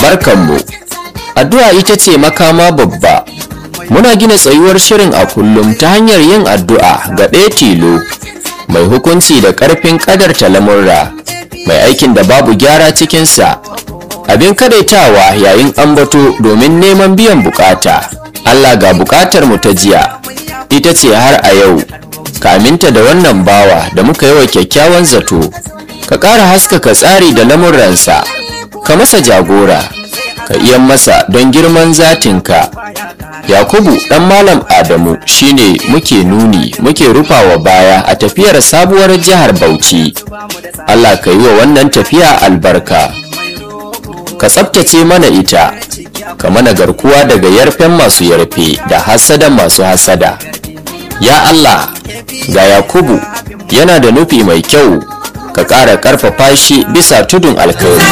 barkanmu addu'a ita ce makama babba muna gina tsayuwar shirin a kullum ta hanyar yin addu'a ga ɗaya tilo mai hukunci da ƙarfin ƙadarta lamurra mai aikin da babu gyara cikinsa abin kadaitawa yayin ambato domin neman biyan bukata allah ga bukatar mu ta jiya ita ce har a yau kaminta da wannan bawa da muka yi wa kyakkyawan zato ka ƙara haskaka tsari da lamurransa ka masa jagora ka iya masa don girman zatinka yakubu ɗan malam adamu shine muke nuni muke rufawa baya a tafiyar sabuwar jihar bauchi allah ka yi wa wannan tafiya albarka ka tsabtace mana ita ka mana garkuwa daga yarfen masu yarfe da hasada masu hasada ya allah ga yakubu yana da nufi mai kyau ka ƙara ƙarfafa shi bisa tudun alkhairi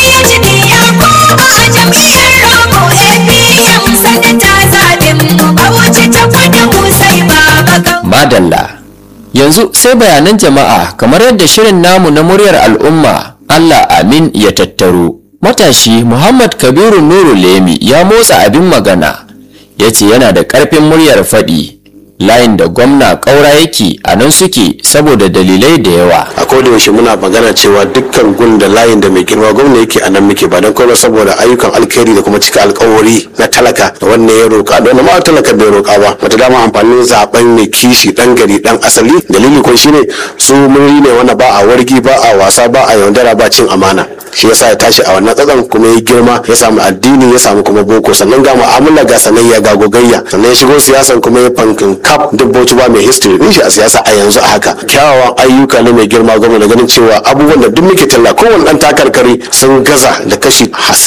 madalla yanzu sai bayanan jama'a kamar yadda shirin namu na muryar al'umma allah amin ya tattaro matashi muhammad kabiru nuru lemi ya motsa abin magana ya ce yana da ƙarfin muryar faɗi layin da gwamna ƙaura yake a nan suke saboda dalilai da yawa a koda yaushe muna magana cewa dukkan gun da layin da mai girma gwamna yake a nan muke ba don kuma saboda ayyukan alkhairi da kuma cika alkawari na talaka da wannan ya roƙa da wannan ma talaka bai roƙa ba wata dama amfanin zaben mai kishi dan gari dan asali dalili ko shine su muri ne wanda ba a wargi ba a wasa ba a yaudara ba cin amana shi yasa ya tashi a wannan tsatsan kuma ya girma ya samu addini ya samu kuma boko sannan ga mu'amala ga sanayya ga gogayya sannan ya shigo siyasan kuma ya fankin kaf dubboci ba mai history din shi a siyasa a yanzu a haka kyawawan ayyuka ne mai girma gwamna da ganin cewa abubuwan da duk muke talla kowane dan takarkari sun gaza da kashi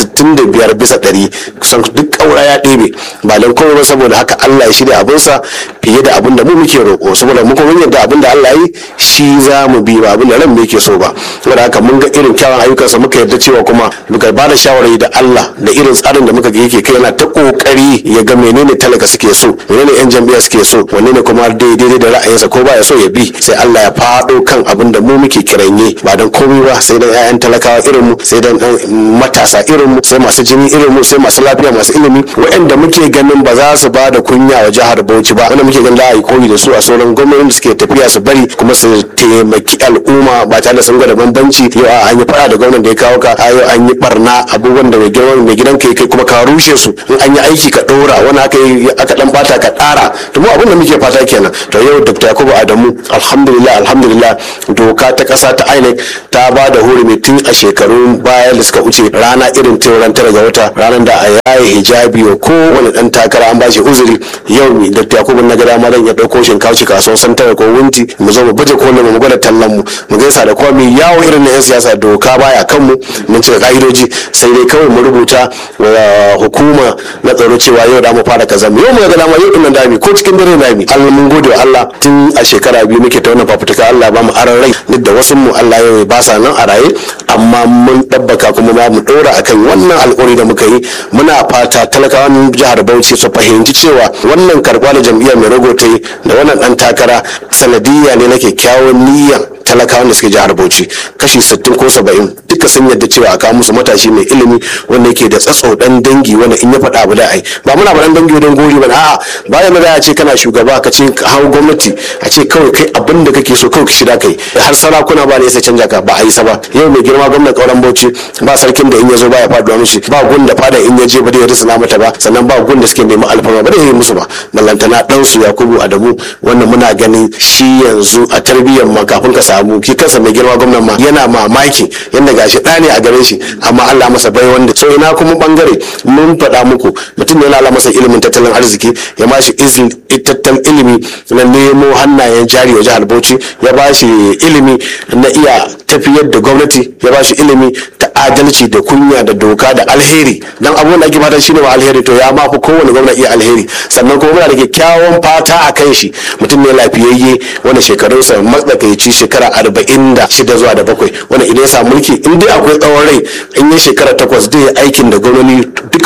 65 bisa ɗari kusan duk ƙaura ya ɗebe ba don komai ba saboda haka Allah ya shirya abinsa fiye da abin da mu muke roƙo saboda mu kuma yadda abin da Allah yi shi za mu bi ba abin da ran mu yake so ba saboda haka mun ga irin kyawun ayyukansa muka yarda cewa kuma muka ba da shawarar da Allah da irin tsarin da muka ga yake kai yana ta kokari ya ga menene talaka suke so menene yan jam'iyya suke so wanne ne kuma daidai da ra'ayinsa ko ba ya so ya bi sai Allah ya faɗo kan abin da mu muke kiranye ba don komai ba sai dan 'ya'yan talakawa irin mu sai dan matasa irin mu sai masu jini irin mu sai masu lafiya masu ilimi waɗanda muke ganin ba za su ba da kunya wa jihar Bauchi ba wanda muke ganin za a yi koyi da su a sauran gwamnatin da suke tafiya su bari kuma su taimaki al'umma ba tare da sun gwada bambanci yau an yi fara da gwamnan da ya kawo ka yau an yi barna abubuwan da mai gidan ka kai kuma ka rushe su in an yi aiki ka ɗora wani aka yi aka dan bata ka ɗara to mu abin da muke fata kenan to yau dr yakubu adamu alhamdulillah alhamdulillah doka ta kasa ta inec ta ba da hurumi tun a shekarun baya da suka wuce rana irin ran tara ga wata ranar da a yaye hijabi wa kowane dan takara an bashi uzuri yau dr yakubu na gada malam ya dauko shinkawa kasuwar santara ko wunti mu zo mu baje kolin mu gwada tallan mu mu gaisa da kowa mu yawo irin na yan siyasa doka baya kan mu mun cika ka'idoji sai dai kawai mu rubuta wa hukuma na tsaro cewa yau da mu fara kaza mu yau mu ga dama yau din dami ko cikin dare dami Allah mun gode wa Allah tun a shekara biyu muke ta wannan fafutuka Allah ba mu aran rai duk da wasu mu Allah yau ba sa nan a raye amma mun dabbaka kuma ba mu dora akan wannan alƙawari da muka yi muna fata talakawan jihar Bauchi su fahimci cewa wannan karɓa da jam'iyyar mai rago ta yi da wannan dan takara sanadiyya ne na kyakkyawan niyyar talakawan da suke jihar Bauchi kashi 60 ko 70 duka sun yadda cewa a kawo musu matashi mai ilimi wanda yake da tsatso dan dangi wanda in ya faɗa abu da ai ba muna faɗan dangi don gori ba a'a bayan da a ce kana shugaba ka ce hau gwamnati a ce kawai kai abin da kake so kawai ka shida kai har sarakuna ba ne sai canja ka ba a yi sa ba yau mai girma gwamnan kauran Bauchi ba sarkin da in ya zo ba ya faɗuwa mishi ba gun da fada in ya je ba da ya risana mata ba sannan ba gun da suke neman alfarma ba da ya yi musu ba ballantana dan su Yakubu Adamu wannan muna ganin shi yanzu a tarbiyyar ma kafin ka samu ki kansa mai girma gwamnan ma yana mamaki yadda gashi ɗa ne a gare shi amma Allah masa bai wanda so ina kuma bangare mun faɗa muku mutum ne Allah masa ilimin tattalin arziki ya ba shi tattalin ilimi na nemo hannayen jari wa jihar Bauchi ya ba shi ilimi na iya tafiyar da gwamnati ya ba shi ilimi ta adalci da kunya da doka da alheri dan abubuwan da ake fata shine wa alheri to ya ma fi kowane gwamna iya alheri sannan kuma muna da kyakkyawan fata a kan shi mutum ne lafiyayye wanda shekarunsa matsakaici shekara arba'in da shida zuwa da bakwai wanda idan ya samu mulki in dai akwai tsawon rai in yi shekara takwas zai aikin da gwamnati duka hudun nan ba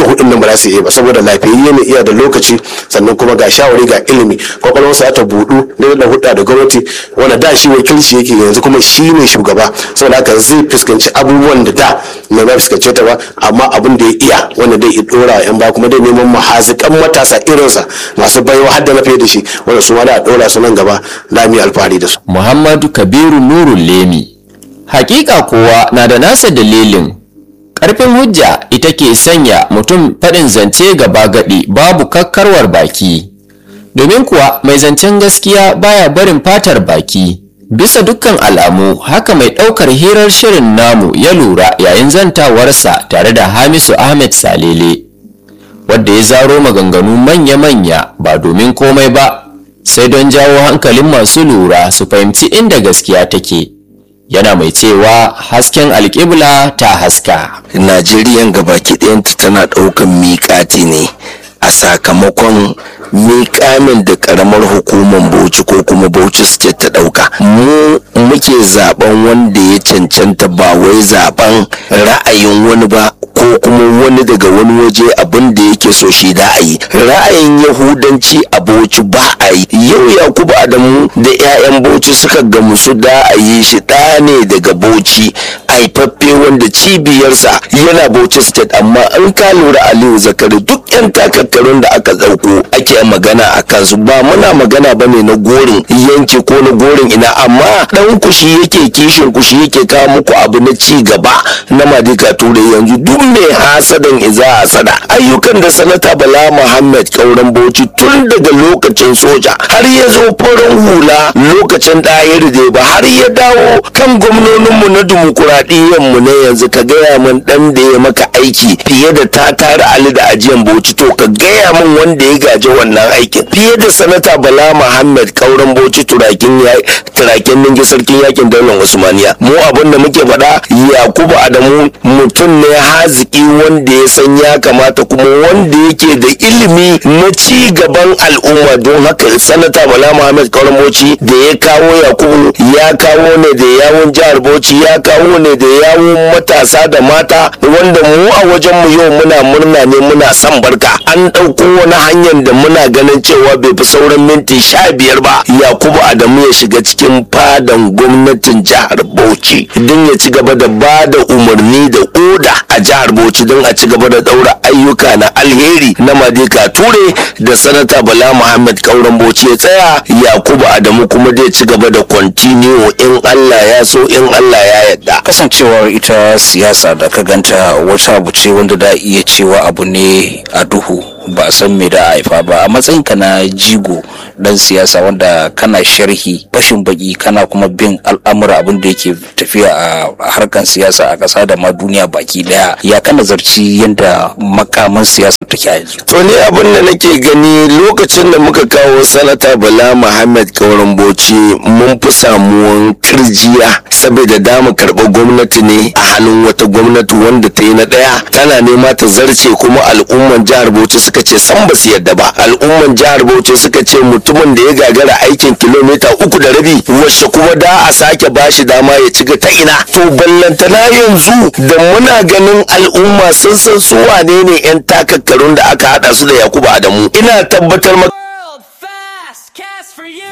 ba za su iya ba saboda lafiyayye ne iya da lokaci sannan kuma ga shawari ga ilimi kwakwalwarsa ta budu da da hudda da gwamnati wanda da shi wakilci yake yanzu kuma shi ne shugaba saboda haka zai fuskanci abubuwan da da mai ba fuskance ta ba amma abin da ya iya wanda dai dora wa yan ba kuma dai neman mahazikan matasa irinsa masu baiwa har da na fiye da shi wanda su ma da a dora su nan gaba da mu alfahari da su Muhammadu Kabiru Nurul Lemi. Hakika kowa na da nasa dalilin. Ƙarfin hujja ita ke sanya mutum faɗin zance gaba gaɗi babu kakkarwar baki. Domin kuwa mai zancen gaskiya baya barin fatar baki. Bisa dukkan alamu haka mai ɗaukar hirar shirin namu ya lura yayin zantawarsa tare da Hamisu Ahmed Salele. Wadda ya zaro maganganu manya-manya ba domin komai ba sai don jawo hankalin masu lura su fahimci inda gaskiya take yana mai cewa hasken alƙibla ta haska najeriya gabaki ɗayanta tana ɗaukan miƙati ne a sakamakon miƙamin da ƙaramar hukumar bauchi ko kuma bauchi state ta ɗauka mu muke zaben wanda ya cancanta ba wai zaben ra'ayin wani ba ko kuma wani daga wani waje abin da yake so shi da a yi ra'ayin yahudanci a bauchi ba a yi yau yakubu adamu da 'ya'yan bauchi suka gamsu da a yi shi ɗa ne daga bauchi haifaffe wanda cibiyarsa yana bauchi state amma in ka lura aliyu zakari duk 'yan takakkarun da aka ɗauko ake magana a kansu ba muna magana ba ne na gorin yanki ko na gorin ina amma ɗan kushi yake kishin kushi yake kawo muku abu na ci gaba na madika turai yanzu duk mai hasadan iza hasada ayyukan da sanata bala muhammad kauran bauchi tun daga lokacin soja har ya zo farin hula lokacin ɗayar da ba har ya dawo kan gwamnoninmu na dimokuraɗiyyar na yanzu ka gaya min ɗan da ya maka aiki fiye da ta tara ali da ajiyan bauchi to ka gaya min wanda ya gaji wannan aikin fiye da sanata bala muhammad kauran bauchi turakin turakin ninge sarkin yakin daular usmaniya mu abin da muke faɗa yakubu adamu mutum ne haziki wanda ya san ya kamata kuma wanda yake da ilimi na ci gaban al'umma don haka sanata bala muhammad kauran bauchi da ya kawo yakubu ya kawo ne da yawun jihar bauchi ya kawo ne da yawun matasa da mata wanda mu a wajen mu yau muna murna ne muna son barka an ɗauko wani hanyar da muna ganin cewa bai fi sauran minti sha biyar ba yakubu adamu ya shiga cikin fadan gwamnatin jihar bauchi don ya ci gaba da ba da umarni da oda a jihar bauchi don a ci gaba da ɗaura ayyuka na alheri na madika ture da sanata bala muhammad kauran bauchi ya tsaya yakubu adamu kuma zai ci gaba da kwantiniyo in allah ya so in allah ya yadda kasancewar ita siyasa da ka ganta wata abu ce wanda da iya cewa abu ne a duhu ba a san me da a haifa ba a matsayinka na jigo dan siyasa wanda kana sharhi fashin baki kana kuma bin al'amura abin da yake tafiya a harkan siyasa a ƙasa da ma duniya baki daya ya kana zarci yadda makaman siyasa take a yanzu to ne abin da nake gani lokacin da muka kawo sanata bala muhammad kauran bauchi mun fi samuwan kirjiya saboda da mu karɓi gwamnati ne a hannun wata gwamnati wanda ta yi na ɗaya tana nema ta zarce kuma al'umman jihar bauchi suka ce san ba su yadda ba al'umman jihar bauchi suka ce mutumin da ya gagara aikin kilomita uku da rabi wacce kuma da a sake bashi dama ya ci ta ina to ballantana yanzu da muna ganin al'umma sun san su wane ne 'yan takakkarun da aka hada su da yakubu adamu ina tabbatar maka World fast cast for you.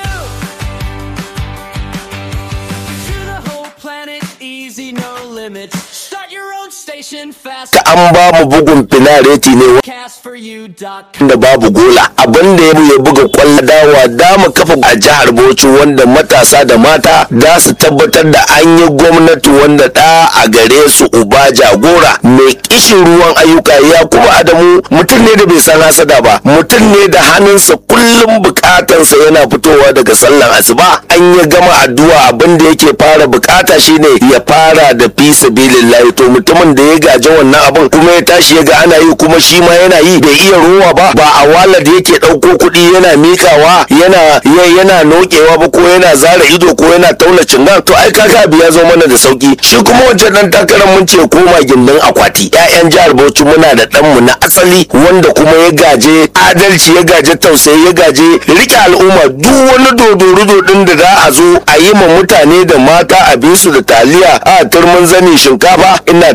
To the whole planet, easy, no limits. Start your own station fast. an ba mu bugun finareti ne Castforyou.com. da babu gola abin da ya buga kwallo dawa da mu kafa a jihar Bauchi wanda matasa da mata da su tabbatar da an yi gwamnati wanda da a gare su uba jagora mai kishin ruwan ayyuka ya kuma adamu mutum ne da bai san hasada ba mutum ne da hannunsa kullum bukatansa yana fitowa daga sallan asuba an ya gama addu'a abin da yake fara bukata shine ya fara da fi sabilillahi to mutumin da ya gaji wannan abin kuma ya tashi ya ga ana yi kuma shi ma yana yi bai iya ruwa ba ba a walar yake ɗauko kuɗi yana mikawa yana ya- yana nokewa ba ko yana zara ido ko yana tauna cingan to ai kaga abu ya zo mana da sauki shi kuma wancan dan takarar mun ce koma gindin akwati ƴaƴan jihar Bauchi muna da ɗanmu na asali wanda kuma ya gaje adalci ya gaje tausayi ya gaje rike al'umma duk wani dodorudo din da za a zo a yi ma mutane da mata abinsu da taliya a turmin zani shinkafa ina tabbatar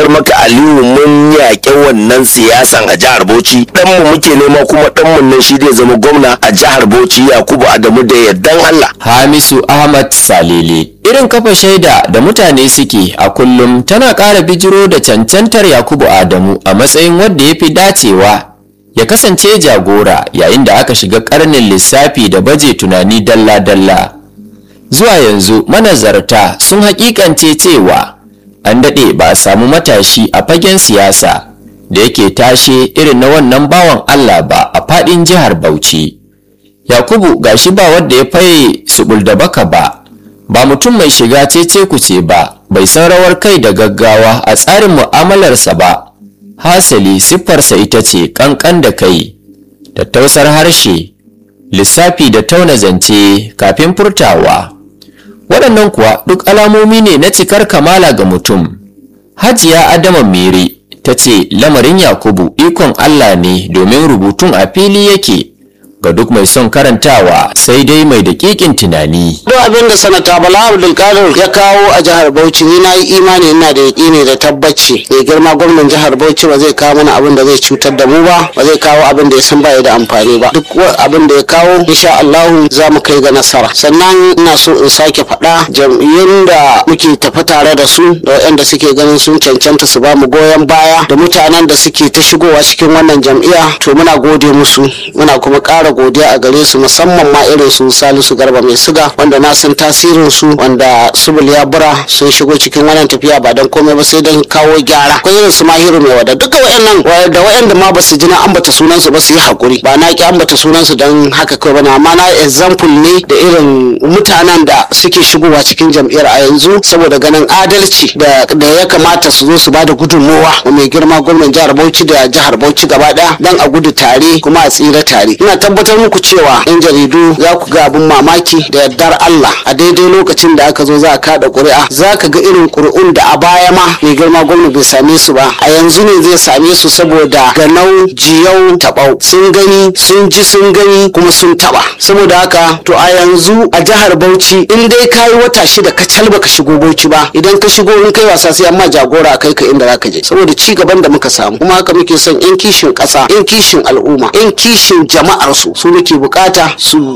tabbatar maka aliyu mun yaƙi wannan siyasan a jihar bauchi ɗanmu muke nema kuma ɗanmu nan shi zai zama gwamna a jihar bauchi yakubu adamu da yardan allah Hamisu Ahmad Salele. Irin kafa shaida da mutane suke a kullum tana ƙara bijiro da cancantar Yakubu Adamu a matsayin wanda ya fi dacewa ya kasance jagora yayin da aka shiga ƙarnin lissafi da baje tunani dalla-dalla. Zuwa yanzu manazarta sun haƙiƙance cewa an daɗe ba a samu matashi a fagen siyasa da yake tashe irin na wannan bawan Allah ba a faɗin jihar Bauchi. Yakubu gashi ba wanda ya faye subul da baka ba, ba mutum mai shiga cece kuce ba, bai san rawar kai da gaggawa a tsarin mu'amalarsa ba. Hasali siffarsa ita ce kankan da kai, tattausar harshe, lissafi da tauna zance kafin furtawa. Waɗannan kuwa duk alamomi ne na cikar kamala ga mutum. Hajiya Adama Mere ta ce lamarin Yakubu ikon Allah ne domin rubutun a fili yake. ga duk mai son karantawa sai dai mai daƙiƙin tunani. duk abin da sanata bala abdulkadir ya kawo a jihar bauchi ni na yi imani ina da yaƙini da tabbaci mai girma gwamnan jihar bauchi ba zai kawo mana abin da zai cutar da mu ba ba zai kawo abin da ya san baya da amfani ba duk abin da ya kawo insha allahu za mu kai ga nasara sannan ina so in sake faɗa jam'iyyun da muke tafi tare da su da waɗanda suke ganin sun cancanta su ba mu goyon baya da mutanen da suke ta shigowa cikin wannan jam'iyya to muna gode musu muna kuma ƙara godiya a gare su musamman ma irin su salisu garba mai siga wanda na san tasirin su wanda subul ya bura sun shigo cikin wannan tafiya ba don komai ba sai don kawo gyara akwai irin su mahiru mai wada duka wayannan da wayanda ma basu ji na ambata sunan su ba su yi hakuri ba na ki ambata sunan su don haka kawai bane amma na example ne da irin mutanen da suke shigowa cikin jam'iyyar a yanzu saboda ganin adalci da da ya kamata su zo su ba da gudunmowa wa mai girma gwamnan jihar Bauchi da jihar Bauchi gaba daya dan a gudu tare kuma a tsira tare ina tabbatar muku cewa yan jaridu za ku ga abin mamaki da yardar Allah a daidai lokacin da aka zo za a kada ƙuri'a za ka ga irin ƙuri'un da a baya ma mai girma gwamna bai same su ba a yanzu ne zai same su saboda ganau jiyau taɓau sun gani sun ji sun gani kuma sun taɓa saboda haka to a yanzu a jihar Bauchi in dai ka yi wata shida ka calba ka shigo Bauchi ba idan ka shigo in kai wasa sai amma jagora a kai ka inda za ka je saboda ci gaban da muka samu kuma haka muke son yan kishin ƙasa yan kishin al'umma yan kishin jama'ar su su muke bukata su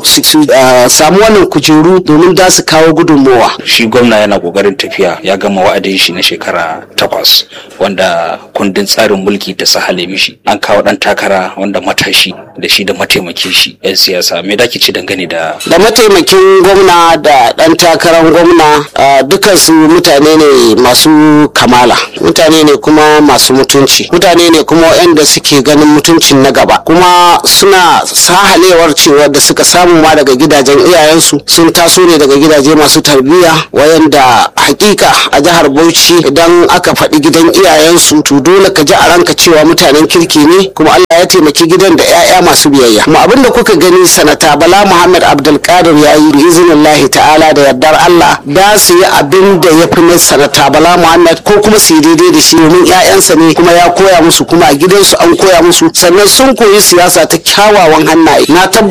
samu wannan kujeru domin da su kawo gudunmowa shi gwamna yana kokarin tafiya ya gama wa'adin shi na shekara takwas wanda kundin tsarin mulki ta sahale mishi an kawo dan takara wanda matashi da shi da mataimakin shi yan siyasa me da ci dangane da da mataimakin gwamna da dan takarar gwamna dukansu mutane ne masu kamala mutane ne kuma masu mutunci mutane ne kuma waɗanda suke ganin mutuncin na gaba kuma suna sahalewar cewa da suka samu ma daga gidajen iyayensu sun taso ne daga gidaje masu tarbiyya wayanda hakika a jihar bauchi idan aka faɗi gidan iyayensu to dole ka ji a ranka cewa mutanen kirki ne kuma allah ya taimaki gidan da 'ya'ya masu biyayya kuma abin da kuka gani sanata bala muhammad abdulkadir ya yi biiznillahi ta'ala da yardar allah da su yi abin da ya fi na sanata bala muhammad ko kuma su yi daidai da shi domin 'ya'yansa ne kuma ya koya musu kuma a gidansu an koya musu sannan sun koyi siyasa ta kyawawan hannaye na